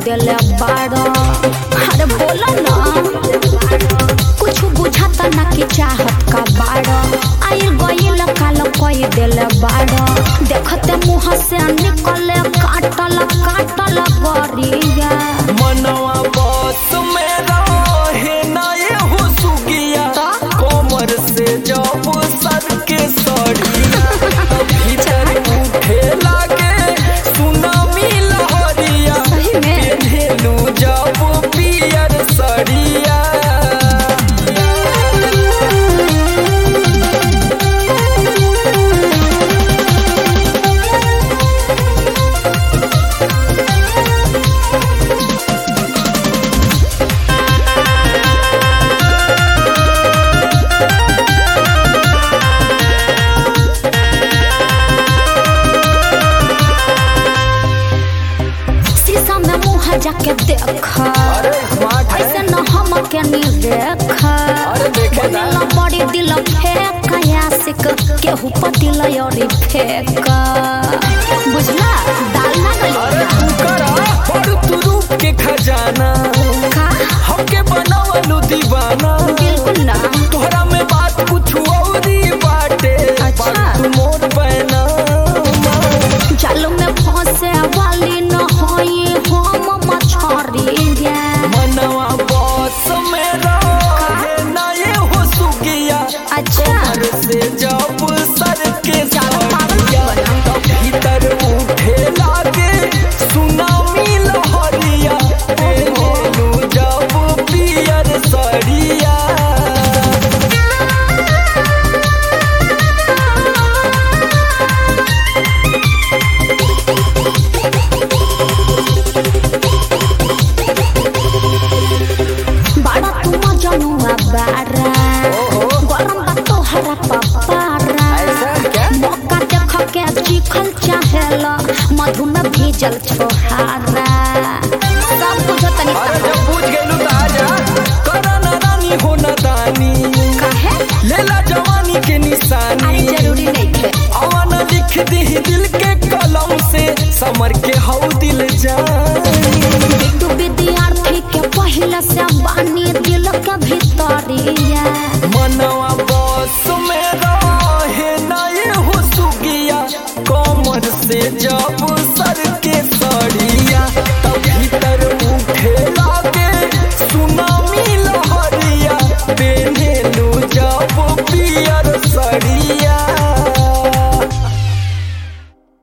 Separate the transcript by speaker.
Speaker 1: देले बाड़ो अरे बोलो ना कुछ बुझाता ना कि चाहत का बाड़ो आइल गइल काल कई देले बाड़ो देखते मुंह से निकले काटल काटल गरिया
Speaker 2: मनवा बस में रहे ना ये हो सुगिया कमर से जब सर के सड़िया भीतर उठे लागे सुनामी लहरिया
Speaker 1: सही में?
Speaker 2: पेन्हेलू जब पियर सड़िया
Speaker 1: शीशा में मुंह जाके देख
Speaker 2: अरे स्मार्ट है
Speaker 1: ऐसे न हम के नी देख
Speaker 2: अरे देखे ना।
Speaker 1: बनेला बड़ी दिल फेंक यासिक केहू पतिल योरी फेंक बुझला दाल ना
Speaker 2: अरे
Speaker 1: गली
Speaker 2: तू करा बड़ तू रूप के खजाना
Speaker 1: का
Speaker 2: हमके बनावलू दीवाना
Speaker 1: बिल्कुल ना
Speaker 2: तोहरा में बात कुछ औरी बाटे
Speaker 1: अच्छा।
Speaker 2: बात तू मोर पैना
Speaker 1: जाल में फंसे वाली न होई हम मछरी
Speaker 2: मनवा बस में रहे ना ये हो सुगिया
Speaker 1: अच्छा
Speaker 2: घर से जब सर के
Speaker 1: ज्यादा पागल मत
Speaker 2: सड़िया
Speaker 1: बना।
Speaker 2: तब भीतर उठे लागे सुनामी लहरिया पेलू जब पियर सड़िया
Speaker 1: बड़ा तुम जनुआ बारा गरम बा तोहरा पपारा
Speaker 2: ऐसा क्या?
Speaker 1: मौका देख के चिखल चाहेला मधु में भीजल छोहारा सब कुछ तनी
Speaker 2: अरे जब पूछ गेलू त आजा करा ना रानी हो ना दानी
Speaker 1: कहे
Speaker 2: लेला जवानी के
Speaker 1: अरे
Speaker 2: निशानी
Speaker 1: जरूरी नहीं थे
Speaker 2: अवन लिख दी दिल के कलम से समर के हौ दिल जानी
Speaker 1: तू विद्यार्थी के पहले से बानी दिल के भीतरिया
Speaker 2: मनवा बस में रहे ना ये हो सुगिया कमर से जब